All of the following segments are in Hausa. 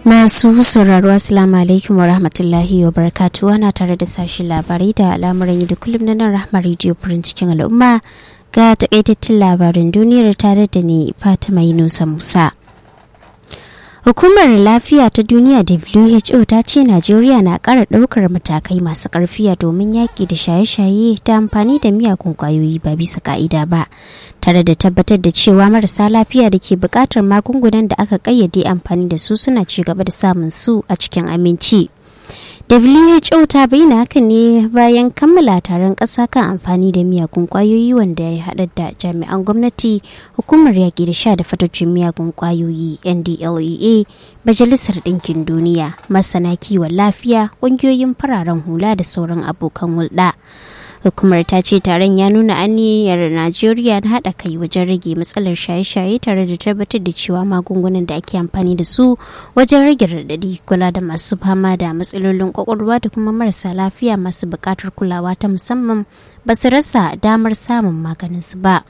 Masu sauraro Assalamu alaikum wa rahmatullahi wa barakatuhu ana tare da sashen labarai da al'amuran da kullum na nan rahmar rediyo furin cikin al'umma ga takaitattun labarin duniyar tare da ni Fatima Yunusa Musa. Hukumar Lafiya ta Duniya WHO ta ce Najeriya na ƙara ɗaukar matakai masu ƙarfiya domin yaƙi da shaye-shaye da amfani da miyagun ƙwayoyi ba bisa ka'ida ba, tare da tabbatar da cewa marasa lafiya da ke buƙatar magungunan da aka ƙayyade amfani da su suna ci gaba da samun su a cikin aminci. WHO ta bayyana hakan ne bayan kammala taron ƙasa kan amfani da miyagun ƙwayoyi wanda ya haɗa da jami'an gwamnati, hukumar yaƙi da sha da fatocin miyagun ƙwayoyi NDLEA, Majalisar Ɗinkin Duniya, masana kiwon lafiya, ƙungiyoyin fararen hula da sauran abokan hulɗa. hukumar ta ce taron ya nuna aniyar najeriya na haɗa kai wajen rage matsalar shaye-shaye tare da tabbatar da cewa magungunan da ake amfani da su wajen rage raɗaɗi kula da masu fama da matsalolin kwakwalwa da kuma marasa lafiya masu buƙatar kulawa ta musamman ba su rasa damar samun maganin su ba.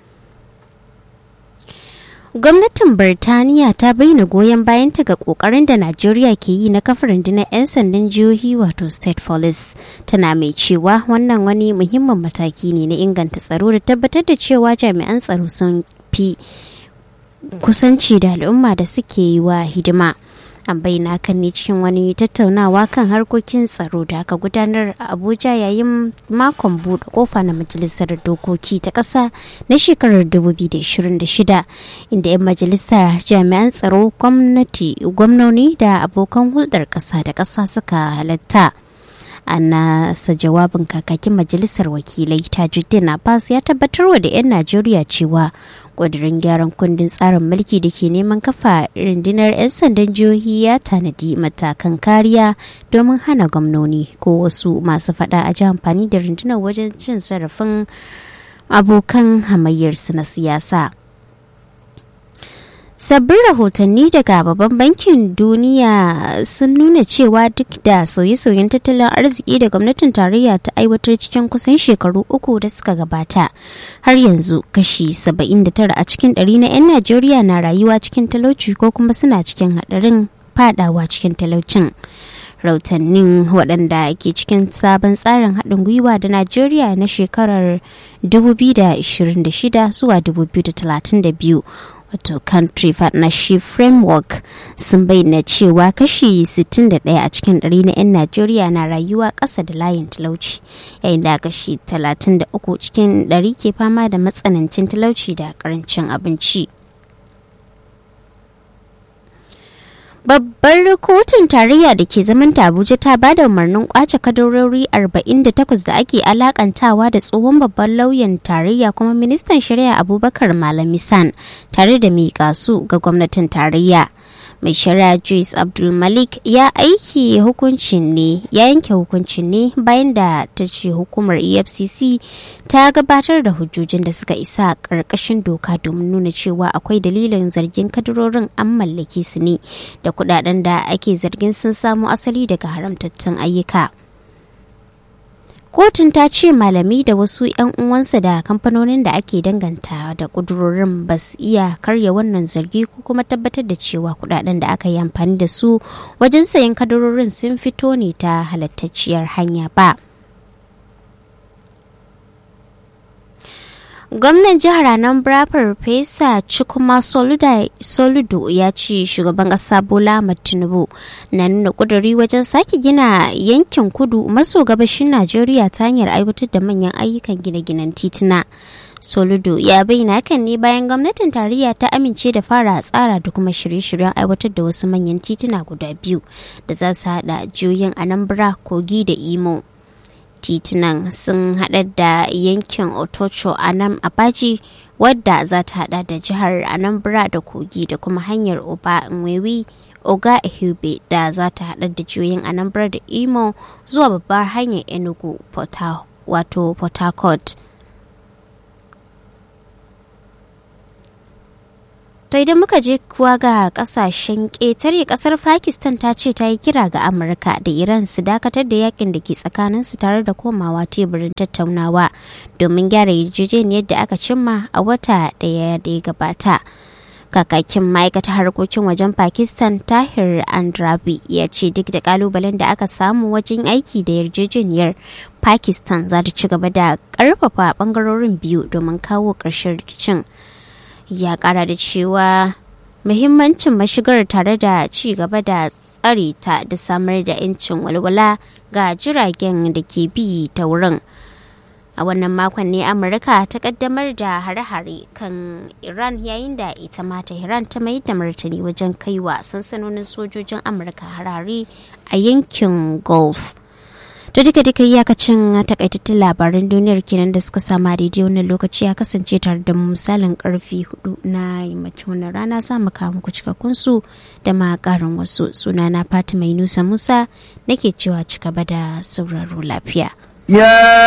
gwamnatin birtaniya ta bayyana goyon bayanta ga kokarin da najeriya ke yi na kafa rundunar 'yan sandan jihohi wato state police tana mai cewa wannan wani muhimmin mataki ne na inganta tsaro da tabbatar da cewa jami'an tsaro sun fi kusanci da al'umma da suke yi wa hidima an bayyana kan ne cikin wani tattaunawa kan harkokin tsaro da aka gudanar a abuja yayin makon buɗe kofa na majalisar dokoki ta ƙasa na shekarar 2026 inda 'yan majalisar jami'an tsaro gwamnati gwamnoni da abokan hulɗar ƙasa da ƙasa suka halatta a nasa jawabin kakakin majalisar wakilai tajuddin abbas ya tabbatarwa da 'yan najeriya cewa ƙudurin gyaran kundin tsarin mulki da ke neman kafa rundunar 'yan sandan jihohi ya tanadi matakan kariya domin hana gwamnoni ko wasu masu fada a ji amfani da rundunar wajen cin zarafin abokan hamayyarsu na siyasa. sabbin rahotanni daga babban bankin duniya sun nuna cewa duk da sauye-sauyen tattalin arziki da gwamnatin tarayya ta aiwatar cikin kusan shekaru uku da suka gabata har yanzu kashi 79 a cikin ɗari na 'yan najeriya na rayuwa cikin talauci ko kuma suna cikin haɗarin fadawa cikin talaucin rautannin waɗanda ke cikin sabon tsarin haɗin gwiwa da najeriya na shekarar 2026 zuwa 2032 wato country partnership framework sun bayyana cewa kashi 61 a cikin ɗari na 'yan najeriya na rayuwa ƙasa da layin talauci yayin da kashi 33 cikin ɗari ke fama da matsanancin talauci da ƙarancin abinci Babbar kotun tarayya da ke zaman Abuja ta ba da umarnin kwace kadarori 48 da ake alakantawa da tsohon babban lauyan tarayya kuma ministan shari'a Abubakar Malami San tare da miƙa su ga gwamnatin tarayya. Mai shari'a Joyce Abdul Malik ya aiki hukuncin ne ya yanke hukuncin ne bayan da ta ce hukumar EFCC ta gabatar da hujjojin da suka isa ƙarƙashin doka domin nuna cewa akwai dalilin zargin kadarorin an mallake su ne da kudaden da ake zargin sun samo asali daga haramtattun ayyuka. Kotun ta ce malami da wasu 'yan uwansa da kamfanonin da ake danganta da kudurorin ba su iya karya wannan zargi ko kuma tabbatar da cewa kudaden da aka yi amfani da su wajen sayan kadarorin sun fito ne ta halattacciyar hanya ba. gwamnan jihar anambra farfesa cikuma soludo ya ce shugaban kasa bola ahmad tinubu na nuna kuduri wajen sake gina yankin kudu maso gabashin najeriya ta hanyar aiwatar da manyan ayyukan gine-ginen tituna soludo ya bayyana hakan ne bayan gwamnatin tarayya ta amince da fara tsara da kuma shirye-shiryen aiwatar da wasu manyan tituna guda biyu da za su hada jihohin anambra kogi da imo titunan sun hada da yankin otocho a nan abaji wadda za ta hada da jihar anambra da kogi da kuma hanyar oba nwewi oga ehube da za ta hada da jihohin anambra da imo zuwa babbar hanyar enugu wato port harcourt To idan muka je kuwa ga kasashen ƙetare kasar Pakistan ta ce ta yi kira ga Amurka da Iran su dakatar da yakin da ke tsakaninsu tare da komawa teburin tattaunawa domin gyara yarjejeniyar da aka cimma a wata ɗaya da ya gabata. kakakin ma'aikatar harkokin wajen pakistan tahir andrabi ya ce duk da kalubalen da aka samu wajen aiki da yarjejeniyar pakistan za ta ci gaba da karfafa bangarorin biyu domin kawo ƙarshen rikicin ya kara da cewa muhimmancin mashigar tare da ci gaba da tsare ta da samar da 'yancin walwala ga jiragen da ke bi ta wurin a wannan makon ne amurka ta kaddamar da hare-hare kan iran yayin da ita ma iran ta mai da martani wajen kaiwa sansanonin sojojin amurka harare a yankin gulf to duka duka iyakacin takaitattun labaran duniyar kenan da suka sama daidai wannan lokaci ya kasance tare da misalin karfi hudu na yammacin wannan rana za mu kawo muku cikakkun su da ma karin wasu sunana fatima yunusa musa nake cewa cika da sauraro lafiya Yeah.